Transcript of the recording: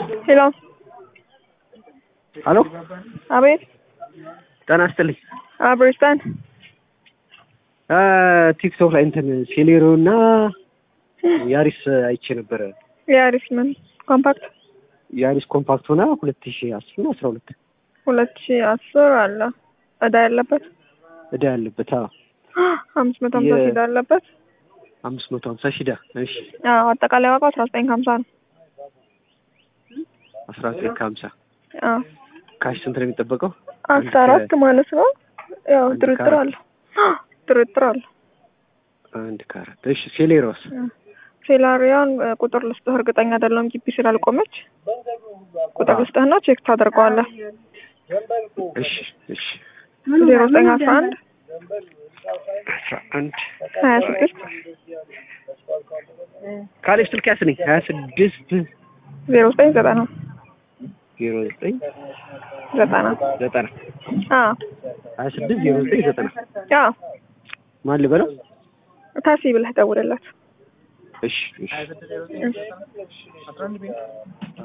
ሄሎ ሄሎ አቤት ጤና ይስጥልኝ። አብርስታን ቲክቶክ ላይ እንትን ሴሌሮ እና ያሪስ አይቼ ነበረ። የአሪፍ ምን ኮምፓክት ያሪስ ኮምፓክት ሆና ሁለት ሺ አስር ነው አስራ ሁለት ሁለት ሺ አስር አለ እዳ ያለበት እዳ ያለበት አዎ አምስት መቶ ሀምሳ ሺህ እዳ ያለበት አምስት መቶ ሀምሳ ሺህ እዳ እሺ አዎ አጠቃላይ ዋጋው አስራ ዘጠኝ ከሀምሳ ነው አስራ ዘጠኝ ከሀምሳ አዎ ካሽ ስንት ነው የሚጠበቀው? አስራ አራት ማለት ነው ያው አንድ ድርድር ከአራት። አለ ድርድር አለ አንድ ከአራት እሺ ሴሌሮስ ሴላሪያን እ, ቁጥር ልስጥህ እርግጠኛ አይደለሁም ግቢ ስላልቆመች ቁጥር ልስጥህና ቼክ ታደርገዋለህ እሺ እሺ ዜሮ ዘጠኝ አስራ አንድ አስራ አንድ ሀያ ስድስት ካሌብ ስልክ ያስነኝ ሀያ ስድስት ዜሮ ዘጠኝ ዘጠና ዜሮ ዘጠኝ ዘጠና ዘጠና አዎ ሀያ ስድስት ዜሮ ዘጠኝ ዘጠና አዎ ማን ልበለው? ታሲ ብለህ ደውልላት እሺ እሺ እሺ